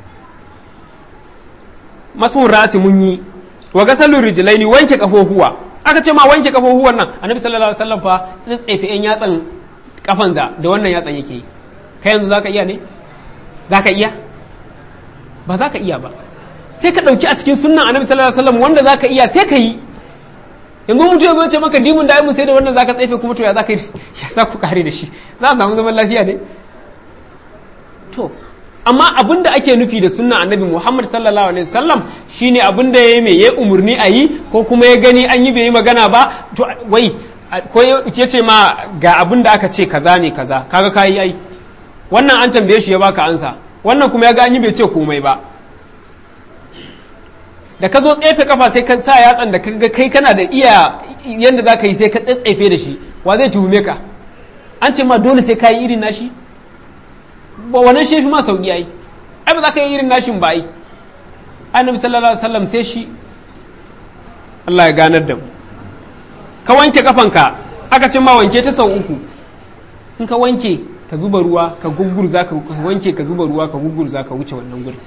masun rasi mun yi wa gasalun rijilaini wanke kafofuwa aka ce ma wanke kafofuwan nan annabi sallallahu alaihi wasallam fa tsefe yan yatsan kafan da da wannan yatsan yake yi kai yanzu zaka iya ne zaka iya ba zaka iya ba sai ka dauki a cikin sunnan annabi sallallahu alaihi wasallam wanda zaka iya sai ka yi yanzu mutum ya ce maka dimun da mu sai da wannan zaka tsefe kuma to ya zaka ya za ku kare da shi za a samu zaman lafiya ne to amma abin da ake nufi da sunna annabi Muhammad sallallahu alaihi wasallam shine abin da yayi mai yayi umurni a yi ko kuma ya gani an yi bai yi magana ba to wai ko ya ce ma ga abin da aka ce kaza ne kaza kaga kayi ai wannan an tambaye shi ya baka ansa wannan kuma ya ga an yi bai ce komai ba da ka zo tsefe kafa sai ka sa yatsan da kaga kai kana da iya yanda za ka yi sai ka tsetsefe da shi wa zai tuhume ka an ce ma dole sai ka yi irin nashi ba wannan shi fi ma sauki ai ai ba za ka yi irin nashin ba ai annabi sallallahu alaihi wasallam sai shi Allah ya ganar da mu ka wanke kafanka aka ce ma wanke ta sau uku in ka wanke ka zuba ruwa ka gugurza ka wanke ka zuba ruwa ka gugurza ka wuce wannan gurin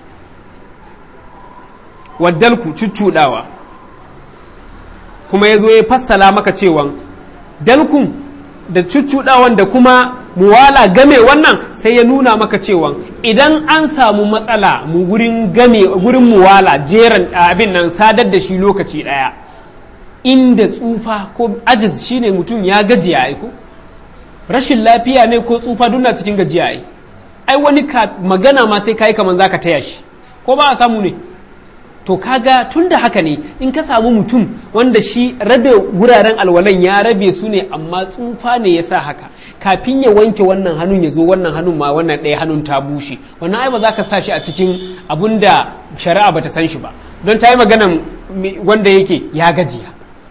waddalku cuccuɗawa kuma ya zo ya fassala maka cewan dalkun da cuccuɗawan da kuma muwala game wannan sai ya nuna maka cewa idan an samu matsala mu gurin game gurin muwala jeran abin nan sadar da shi lokaci ɗaya inda tsufa ko ajiz shine mutum ya gajiya ai ko rashin lafiya ne ko tsufa duna cikin gajiya ai ai wani magana ma sai kai kaman zaka taya shi ko ba a samu ne to kaga tun da haka ne in ka samu mutum wanda shi rabe wuraren alwalan ya rabe su ne amma tsufa ne ya sa haka kafin ya wanke wannan hannun ya zo wannan hannun ma wannan ɗaya hannun ta bushe wannan ai ba za ka sa shi a cikin abun da shari'a bata san shi ba don ta yi maganan wanda yake ya gajiya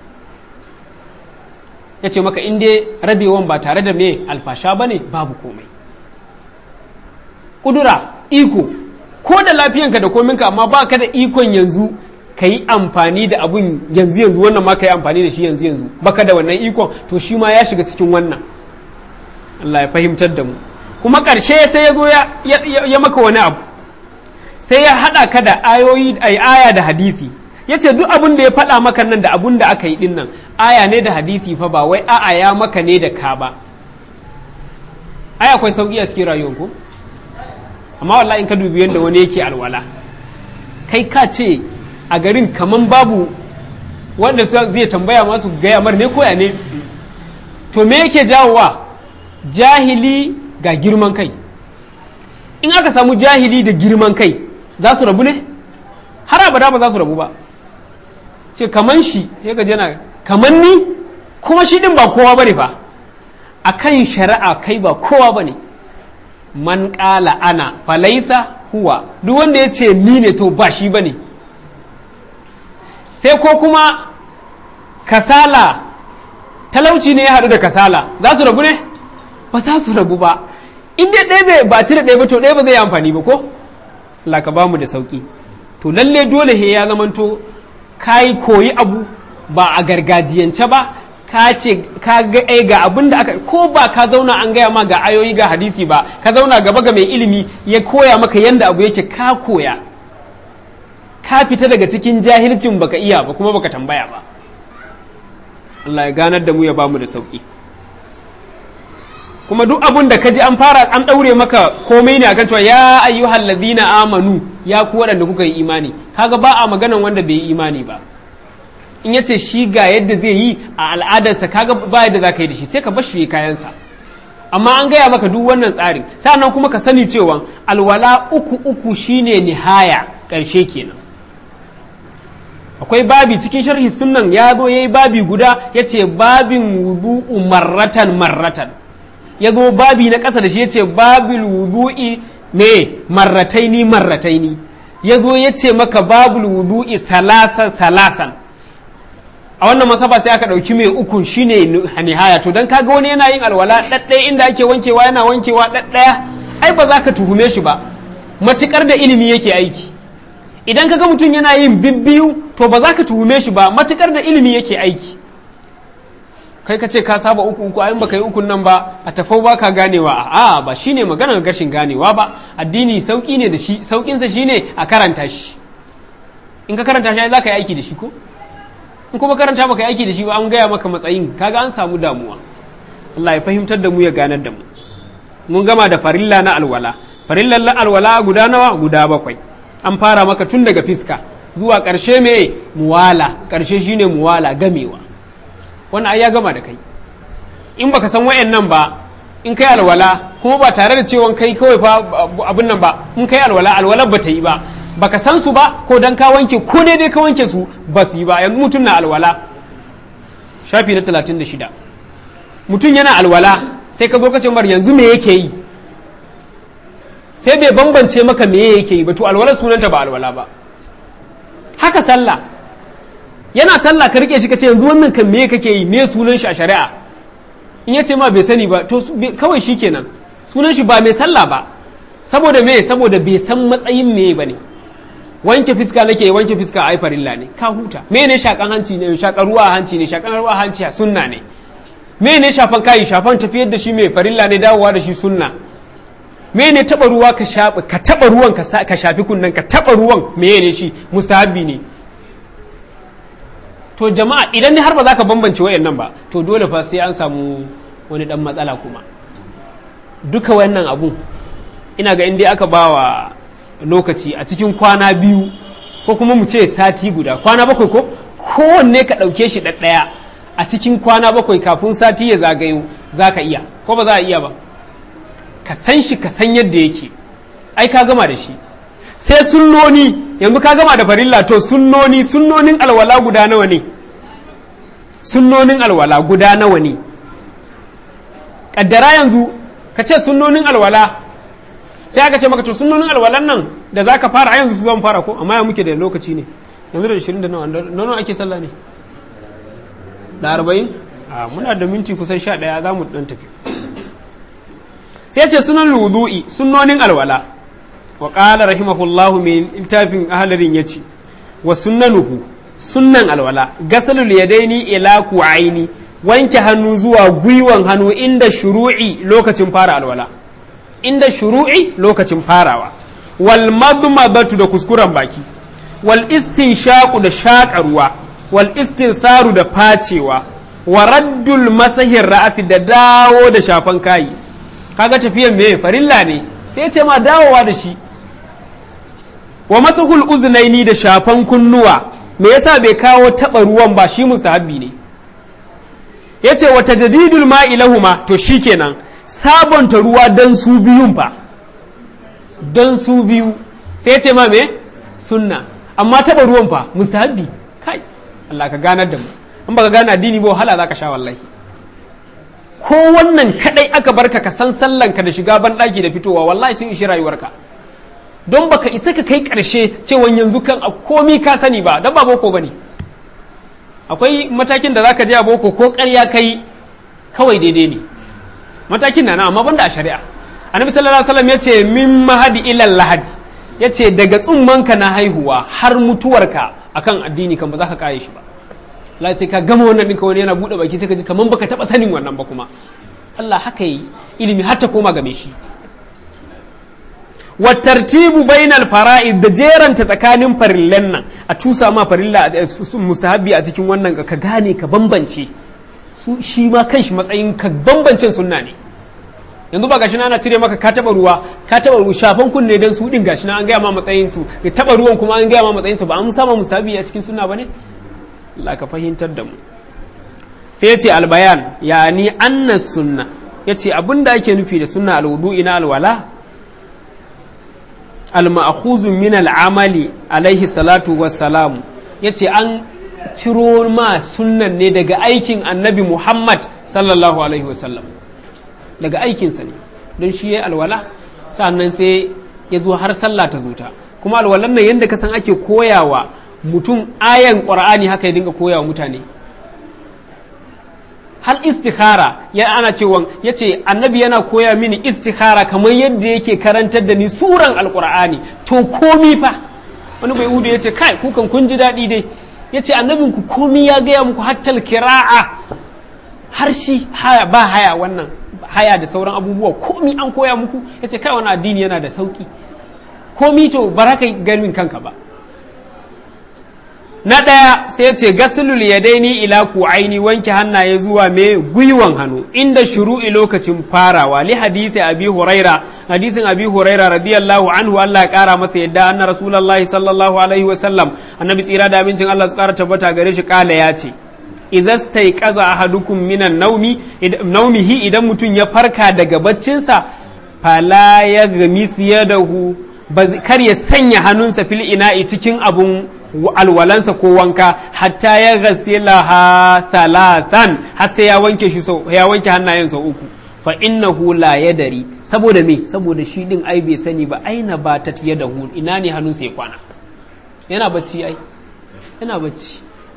ya ce maka in dai rabewan ba tare da me alfasha ba ne babu komai ƙudura iko ko da lafiyanka da kominka amma ba ka da ikon yanzu ka yi amfani da abun yanzu yanzu wannan ma ka yi amfani da shi yanzu yanzu baka da wannan ikon to shi ma ya shiga cikin wannan Allah ya fahimtar da mu kuma ƙarshe sai ya zo ya maka wani abu sai ya haɗa ka da ayoyi ai aya da hadisi ya ce duk abin da ya faɗa maka nan da abun da aka yi ɗin nan aya ne da hadisi fa ba wai a'a ya maka ne da ka ba ai akwai sauƙi a cikin rayuwar ku amma wallahi in ka dubi yadda wani yake alwala kai ka ce a garin kaman babu wanda zai tambaya masu gaya mar ne koya ne to me yake jawowa jahili ga girman kai in aka samu jahili da girman kai za su rabu ne har abada ba za su rabu ba ce kaman shi ya gaji yana kaman ni kuma shi din ba kowa bane fa a kan shari'a kai ba kowa bane man ƙala ana falaisa huwa duk wanda ya ce ni ne to ba shi bane sai ko kuma kasala talauci ne ya haɗu da kasala za su rabu ne ba za su rabu ba in dai ɗaya ba cire ɗaya ba to ɗaya ba zai yi amfani ba ko Allah ka ba mu da sauki to lalle dole he ya zamanto ka yi koyi abu ba a gargajiyance ba ka ce ka ga ai ga abin da aka ko ba ka zauna an gaya ma ga ayoyi ga hadisi ba ka zauna gaba ga mai ilimi ya koya maka yanda abu yake ka koya ka fita daga cikin jahilcin baka iya ba kuma baka tambaya ba Allah ya ganar da mu ya bamu da sauki kuma duk abun da kaji an fara an daure maka komai ne akan cewa ya ayyuhal ladina amanu ya ku waɗanda kuka yi imani kaga ba a maganan wanda bai yi imani ba in yace shi ga yadda zai yi a al'adarsa kaga ba yadda za ka yi da shi sai ka bar shi kayansa amma an gaya maka duk wannan tsarin sannan kuma ka sani cewa alwala uku uku shine nihaya ƙarshe kenan akwai babi cikin sharhi sunnan ya zo yayi babi guda yace babin wudu'u marratan marratan ya zo babi na ƙasa da shi yace babil wudu'i ne marrataini marrataini ya zo yace maka babul wudu'i salasan salasan a wannan masaba sai aka ɗauki mai ukun shine nihaya to dan kaga wani yana yin alwala ɗaɗɗaya inda ake wankewa yana wankewa ɗaɗɗaya ai ba za ka tuhume shi ba matukar da ilimi yake aiki idan kaga mutum yana yin bibbiyu to ba za ka tuhume shi ba matukar da ilimi yake aiki kai ka ce ka saba uku uku ayin baka yi ukun nan ba a tafau ba ka ganewa a ba shine maganar gashin ganewa ba addini sauki ne da shi saukinsa shine a karanta shi in ka karanta shi za ka yi aiki da shi ko in kuma karanta baka aiki da shi ba an gaya maka matsayin kaga an samu damuwa Allah ya fahimtar da mu ya ganar da mu mun gama da farilla na alwala farillan na alwala guda nawa guda bakwai an fara maka tun daga fiska zuwa ƙarshe me muwala ƙarshe shine muwala gamewa wannan ai ya gama da kai in baka san wayannan ba in kai alwala kuma ba tare da cewa kai kawai fa abin nan ba in kai alwala alwala ba ta yi ba baka san su ba ko dan ka wanke ko daidai ka wanke su ba su yi ba yanzu mutum na alwala shafi na 36 mutum yana alwala sai ka zo ka ce mar yanzu me yake yi sai bai bambance maka me yake yi ba to alwala sunanta ba alwala ba haka sallah yana sallah ka rike shi ka ce yanzu wannan kan me kake yi me sunan shi a shari'a in yace ma bai sani ba to kawai shi kenan sunan shi ba mai sallah ba saboda me saboda bai san matsayin me ba ne wanke fiska nake wanke fiska ai farilla ne ka huta me ne shakan hanci ne shakan ruwa hanci ne shakan ruwa hanci sunna ne me ne shafan kai shafan tafiyar da shi mai farilla ne dawowa da shi sunna me ne taba ruwa ka shafi ka taba ruwan ka shafi kunnan ka taba ruwan me ne shi mustahabi ne to jama'a idan har ba za ka bambance wayannan ba to dole fa sai an samu wani dan matsala kuma duka wannan abun ina ga inda aka bawa lokaci a cikin kwana biyu ko kuma mu ce sati guda kwana bakwai ko kowanne ka ɗauke shi ɗaɗɗaya a cikin kwana bakwai kafin sati ya zagayo za ka iya ko ba za a iya ba ka san shi ka san yadda yake ai ka gama da shi sai sunnoni yanzu ka gama da farilla to sunnoni sunnonin alwala guda nawa ne sunnonin alwala guda nawa ne kaddara yanzu ka ce sunnonin alwala sai aka ce maka to sunnonin alwalan nan da zaka fara a yanzu su zan fara ko amma ya muke da lokaci ne yanzu da 20 da nawa nawa ake sallah ne da 40 a muna da minti kusan 11 za mu dan tafi sai ce sunan wudu'i sunnonin alwala wa qala rahimahullahu min iltafin ahlarin yace wa sunnanuhu sunnan alwala gasalul yadaini ila ku'aini wanke hannu zuwa gwiwan hannu inda shuru'i lokacin fara alwala inda shuru'i lokacin farawa wal madmadatu da kuskuren baki wal istinshaqu da shaƙa ruwa wal istinsaru da facewa wa raddul masahin ra'asi da dawo da shafan kayi kaga tafiyan me farilla ne sai ce ma dawowa da shi wa masahul uznaini da shafan kunnuwa me yasa bai kawo taba ruwan ba shi mustahabbi ne yace wa tajdidul ma'i lahuma to shikenan sabonta ruwa dan su biyun fa dan su biyu sai ce ma me sunna amma taba ruwan fa mustahabbi kai Allah ka ganar da mu in baka gane addini ba wahala zaka sha wallahi ko wannan kadai aka barka ka san sallanka da shiga ban daki da fitowa wallahi sun ishi rayuwarka don baka isa ka kai karshe cewa yanzu kan a komi ka sani ba dan ba boko bane akwai matakin da zaka je a boko ko ƙarya kai kawai daidai ne matakin na amma banda a shari'a annabi sallallahu alaihi wasallam yace min mahadi ila lahadi yace daga tsummanka na haihuwa har mutuwarka akan addini kan ba za ka kare shi ba Allah sai ka gama wannan ɗinka wani yana buɗe baki sai ka ji kaman baka taɓa sanin wannan ba kuma Allah haka yi ilimi har ta koma game shi wa tartibu bainal fara'id da jeranta tsakanin farillan nan a tusa ma farilla mustahabbi a cikin wannan ka gane ka bambance su shi ma kanshi matsayin ka bambancin sunna ne yanzu ba gashi na ana cire maka ka taba ruwa ka taba ruwa shafan kunne dan su din gashi na an gaya ma matsayin su ya taba ruwan kuma an gaya ma matsayin su ba an sama mustahabi a cikin sunna bane Allah ka fahimtar da mu sai ya ce albayan yani anna sunna ya ce abinda ake nufi da sunna alwudu'i na alwala al-ma'khuzun min al-amali alaihi salatu wassalamu yace an ciro ma sunnan ne daga aikin annabi Muhammad sallallahu alaihi wasallam daga aikinsa ne don shi ya alwala sannan sai ya zo har sallah ta zuta kuma alwalan nan yadda ka san ake koyawa mutum ayan ƙwar'ani haka ya dinga koyawa mutane hal istikhara ya ana cewa ya ce annabi yana koya mini istikhara kamar yadda yake karantar da ni suran alƙur'ani to komi fa wani bai udu ya ce kai kukan kun ji daɗi dai ya ce annabinku komi ya gaya muku hattal kira'a har shi haya ba haya wannan haya da sauran abubuwa komi an koya muku ya ce kai wani addini yana da sauki komi to ba ka ganin kanka ba na ɗaya sai ya ce gasulul yadaini ila aini wanke hannaye zuwa me gwiwan hannu inda shuru'i lokacin farawa li hadisi abi huraira hadisin abi huraira radiyallahu anhu Allah ya kara masa yadda anna rasulullahi sallallahu alaihi wa sallam annabi tsira da amincin Allah su kara tabbata gare shi kala ya ce idza staiqaza ahadukum minan naumi naumihi idan mutum ya farka daga baccinsa fala ya gamis yadahu kar ya sanya hannunsa fil ina'i cikin abun alwalansa ko wanka hatta ya ghasilaha thalathan har sai ya wanke shi sau ya wanke hannayen sau uku fa innahu la yadari saboda me saboda shi din ai bai sani ba aina ba ta yadahu ina ne hannunsa ya kwana yana bacci ai yana bacci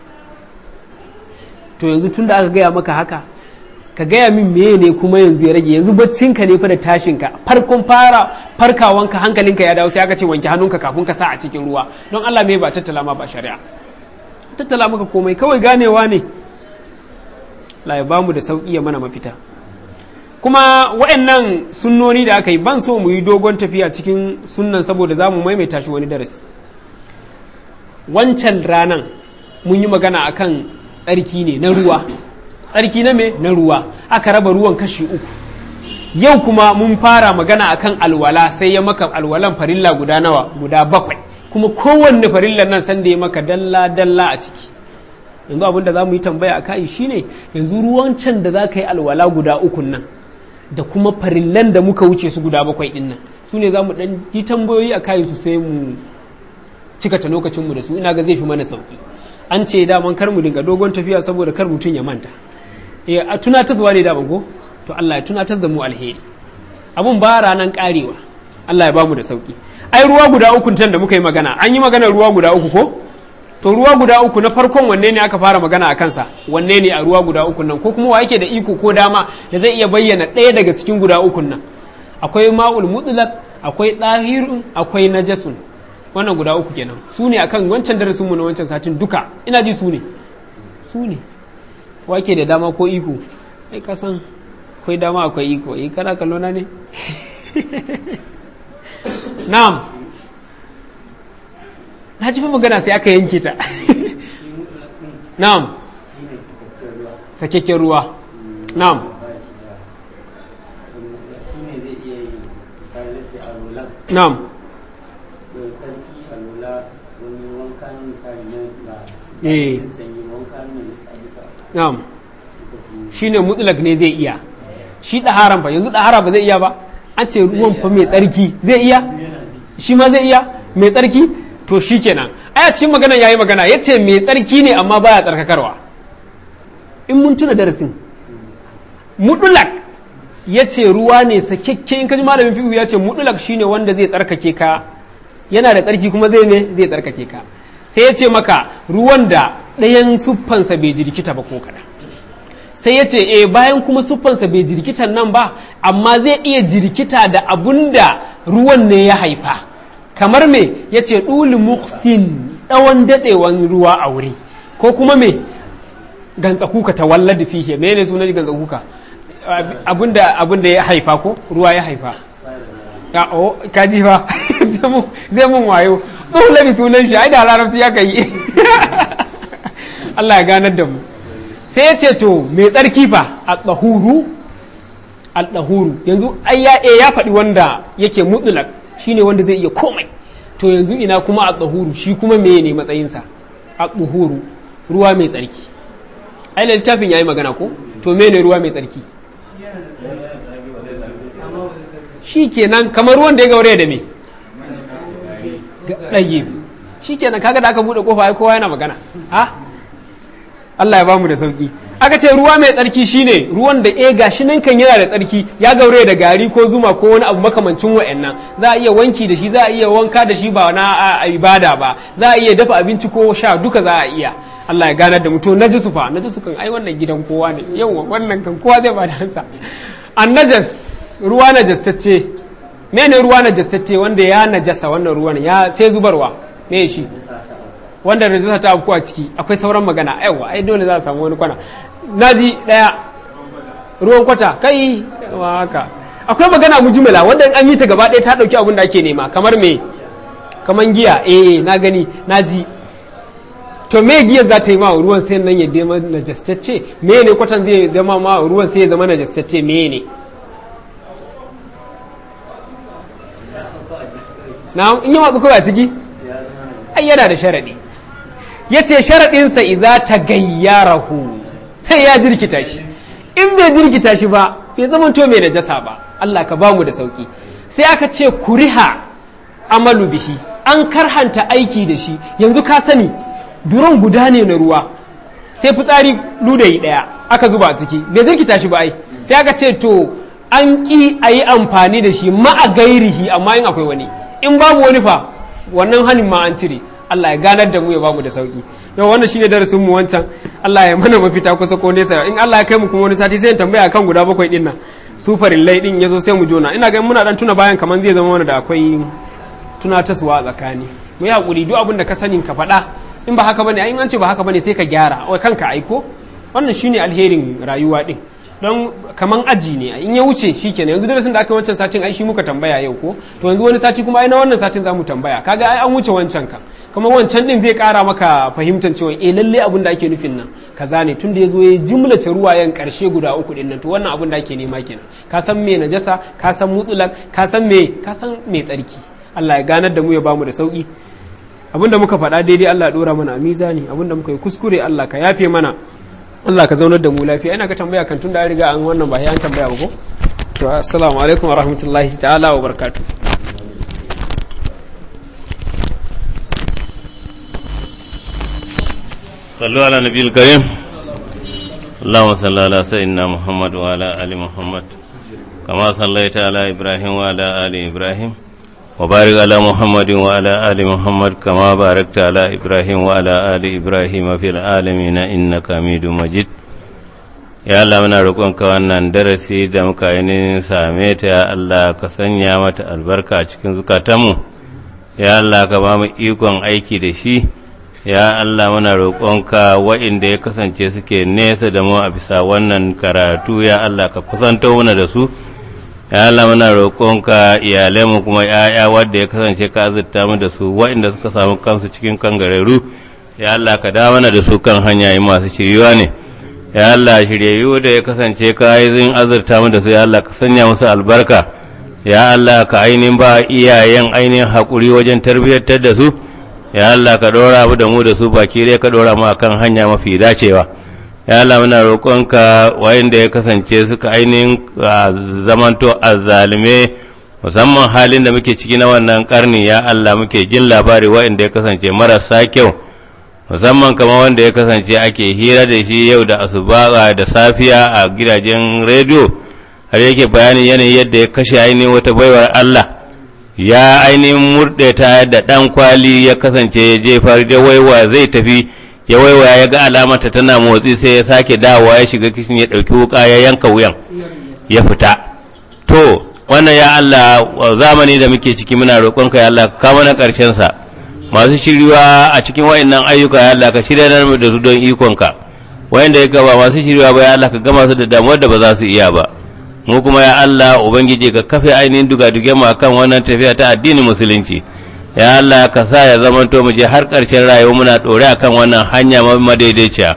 to yanzu tunda aka gaya maka haka ka gaya min meye ne kuma yanzu ya rage yanzu baccinka ne fa da tashinka farkon fara farkawanka hankalinka ya dawo sai aka ce wanke hannunka kafin ka sa a cikin ruwa don Allah me ba tattala ma ba shari'a tattala maka komai kawai ganewa ne la ya bamu da sauki ya mana mafita kuma waɗannan sunnoni da aka yi ban so mu yi dogon tafiya cikin sunnan saboda za mu maimaita shi wani darasi wancan ranan mun yi magana akan tsarki ne na ruwa tsarki na me na ruwa aka raba ruwan kashi uku yau kuma mun fara magana akan alwala sai ya maka alwalan farilla guda nawa guda bakwai kuma kowanne farillan nan sanda ya maka dalla dalla a ciki yanzu abin da za mu yi tambaya a kai shine yanzu ruwan can da za ka yi alwala guda ukun nan da kuma farillan da muka wuce su guda bakwai din nan su ne za mu dan yi tambayoyi a kayan su sai mu cika ta lokacinmu da su ina ga zai fi mana sauki an ce daman kar mu dinga dogon tafiya saboda kar mutum ya manta eh a tunatarwa ne daman ko to Allah ya tunatar da mu alheri abun ba ranan karewa Allah ya bamu da sauki ai ruwa guda uku tan da muka yi magana an yi magana ruwa guda uku ko to ruwa guda uku na farkon wanne ne aka fara magana a kansa wanne ne a ruwa guda uku nan ko kuma wa yake da iko ko dama da zai iya bayyana ɗaya daga cikin guda uku nan akwai ma'ul mutlaq akwai ɗahirun akwai najasun wannan guda uku kenan su ne akan wancan darasin mu na wancan satin duka ina ji su ne su ne wake da dama ko iko ai ka san akwai dama akwai iko eh kana kallo na ne na'am na ji fa magana sai aka yanke ta na'am sakakken ruwa na'am na'am eh na'am shine mutlak ne zai iya shi ɗaharan fa yanzu ɗahara ba zai iya ba an ce ruwan fa mai tsarki zai iya shi ma zai iya mai tsarki to shi kenan aya cikin magana yayi magana ya ce mai tsarki ne amma baya tsarkakarwa in mun tuna darasin mutulak ya ce ruwa ne sakekke in kaji malamin fi'u ya ce mutulak shine wanda zai tsarkake ka yana da tsarki kuma zai ne zai tsarkake ka sai ya ce maka ruwan da ɗayan siffansa bai jirkita ba ko kaɗan sai ya ce e bayan kuma siffansa bai jirkitan nan ba amma zai iya jirkita da abun da ruwan ne ya haifa kamar me ya ce ɗuli muhsin ɗawan daɗewan ruwa a wuri ko kuma me gantsa kuka ta wallada fihe me ne sunan gantsa kuka abinda abinda ya haifa ko ruwa ya haifa ya o kaji fa zai mun wayo dole bi sunan shi ai da larabci ya kai Allah ya ganar da mu sai ya ce to mai tsarki fa a tsahuru al-dahuru yanzu ai ya eh, ya faɗi wanda yake mutlaq shine wanda zai iya komai to yanzu ina kuma al-dahuru shi kuma meye ne matsayinsa al-dahuru ruwa mai tsarki ai littafin yayi magana ko to mene ruwa mai tsarki shi kenan kamar ruwan da ya gaure da me ɗage shi kenan kaga da aka buɗe kofa ai kowa yana magana ha Allah ya bamu da sauki aka ce ruwa mai tsarki shine ruwan da eh gashi nan kan yana da tsarki ya gaure da gari ko zuma ko wani abu makamancin wa'annan za a iya wanki da shi za a iya wanka da shi ba na a ibada ba za a iya dafa abinci ko sha duka za a iya Allah ya ganar da mutum najisu fa najisu kan ai wannan gidan kowa ne yawa wannan kan kowa zai bada hansa an najas ruwa najastacce mene ruwa najastacce wanda ya najasa wannan ruwan ya sai zubarwa me shi wanda najasa ta afku a ciki akwai sauran magana yawa ai dole za a samu wani kwana naji daya ruwan kwata kai wa haka akwai magana mujmala wanda an yi ta gaba ɗaya ta dauki abin da ake nema kamar me kamar giya eh na gani naji to me giyar za ta yi ma ruwan sai nan ya zama najastacce me ne kwatan zai zama ma ruwan sai ya zama najastacce me ne na in yi watsu kawai a ciki ai yana da sharaɗi ya ce sharaɗinsa iza ta gayyarahu sai ya jirkita shi in bai jirkita shi ba bai zama to mai najasa ba Allah ka bamu da sauki sai aka ce kuriha amalu bihi an karhanta aiki da shi yanzu ka sani duron guda ne na ruwa sai fitsari ludayi ɗaya aka zuba a ciki bai zirkita shi ba ai sai aka ce to an ƙi a yi amfani da shi ma'a gairihi amma in akwai wani in babu wani fa wannan hanin ma an cire Allah ya ganar da mu ya bamu da sauki yau wannan shine darasin mu wancan Allah ya mana mafita kusa ko nesa in Allah ya kai mu kuma wani sati sai in tambaya kan guda bakwai din nan su farillai din yazo sai mu jona ina ga muna dan tuna bayan kaman zai zama mana da akwai tunatarwa a tsakani mu yi hakuri duk abin da ka sanin ka faɗa in ba haka bane ai an ce ba haka bane sai ka gyara wai kanka aiko wannan shine alherin rayuwa din don kaman aji ne in ya wuce shikenan yanzu darasin da aka wancan satin ai shi muka tambaya yau ko to yanzu wani sati kuma ai na wannan satin zamu tambaya kaga ai an wuce wancan ka kuma wancan din zai kara maka fahimtar cewa eh lalle abin da ake nufin nan kaza ne tunda yazo ya jumlace ruwayen karshe guda uku din nan to wannan abin da ake nema kenan ka san me najasa ka san mutlak ka san me ka san me tsarki Allah ya ganar da mu ya bamu da sauki abinda muka faɗa daidai Allah ya dora mana a mizani abinda muka yi kuskure Allah ka yafe mana Allah ka zaunar da mu lafiya ina ka tambaya kan tun da riga an wannan ba an tambaya ba ko to assalamu alaikum wa rahmatullahi ta'ala wa barakatuh صلوا على النبي الكريم اللهم صل على سيدنا محمد وعلى آل محمد كما صليت على إبراهيم وعلى آل إبراهيم وبارك على محمد وعلى آل محمد كما باركت على إبراهيم وعلى آل إبراهيم في العالمين إنك حميد مجيد ya Allah muna roƙonka wannan darasi da muka yi same ta ya Allah ka sanya mata albarka a cikin zukatanmu ya Allah ka ba mu ikon aiki da shi ya Allah muna roƙonka wa'inda ya kasance suke nesa da mu a bisa wannan karatu ya Allah ka kusanto mana da su ya Allah muna roƙonka mu kuma ‘ya'ya wadda ya kasance ka azurta mu da su wa'inda suka samu kansu cikin kangareru ya Allah ka dawo mana da su kan hanyaye masu shiriwa ne ya Allah shiryayyu da ya kasance ka yi zin azurta mu da su ya Allah ka sanya musu albarka ya Allah ka ainihin ba iyayen ainihin haƙuri wajen tarbiyyantar da su ya Allah ka ɗora mu da mu da su baki dai ka ɗora mu akan hanya mafi dacewa ya Allah muna roƙonka wayanda ya kasance suka ainihin zamanto azzalume musamman halin da muke ciki na wannan karni ya Allah muke jin labari wayanda ya kasance marasa kyau musamman kamar wanda ya kasance ake hira da shi yau da asuba da safiya a gidajen rediyo har yake bayanin yanayin yadda ya kashe ainihin wata baiwar Allah ya ainihin murɗe ta da ɗan kwali ya kasance ya jefar da waiwa zai tafi ya waiwa ya ga alamata tana motsi sai ya sake dawowa ya shiga kishin ya ɗauki wuka ya yanka wuyan ya fita to wannan ya Allah zamani da muke ciki muna roƙonka ya Allah ka mana ƙarshen sa masu shiriwa a cikin wa'annan ayyuka ya Allah ka shirya da su don ikonka wayanda ya ba masu shiriwa ba ya Allah ka gama su da damuwar da ba za su iya ba mu kuma ya Allah ubangiji ka kafe ainihin dugaduge mu akan wannan tafiya ta addinin musulunci ya Allah ka sa ya zamanto mu je har ƙarshen rayuwa muna ɗore akan wannan hanya madaidaiciya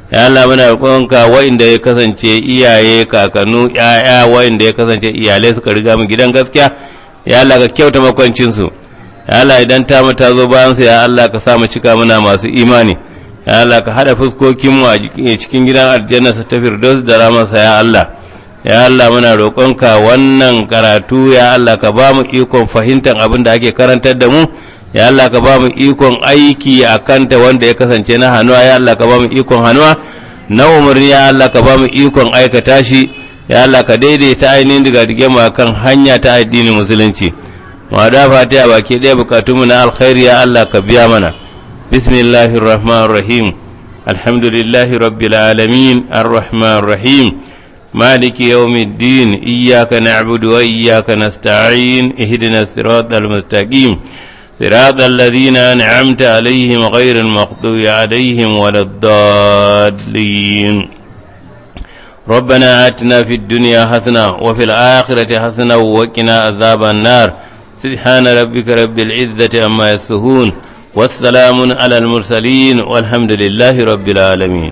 ya Allah muna roƙonka wa'inda ya kasance iyaye kakannu ƴaƴa wa'inda ya kasance iyalai suka riga mu gidan gaskiya ya Allah ka kyauta makwancin su ya Allah idan ta mu ta zo bayan su ya Allah ka sa mu cika muna masu imani ya Allah ka hada fuskokin mu a cikin gidan aljanna sa ta firdaus da ramarsa ya Allah ya Allah muna roƙonka wannan karatu ya Allah ka ba mu ikon fahimtar abin da ake karantar da mu ya Allah ka ba mu ikon aiki a kanta wanda ya kasance na hannuwa ya Allah ka ba mu ikon hannuwa na umarni ya Allah ka ba mu ikon aikata shi ya Allah ka daidaita ainihin daga dige mu kan hanya ta addinin musulunci mu da fatiha baki ɗaya bukatunmu na alkhairi ya Allah ka biya mana bismillahir rahmanir rahim alhamdulillahi rabbil alamin arrahmanir rahim مالك يوم الدين إياك نعبد وإياك نستعين اهدنا الصراط المستقيم صراط الذين أنعمت عليهم غير المغضوب عليهم ولا الضالين ربنا آتنا في الدنيا حسنة وفي الآخرة حسنة وقنا عذاب النار سبحان ربك رب العزة عما يصفون والسلام على المرسلين والحمد لله رب العالمين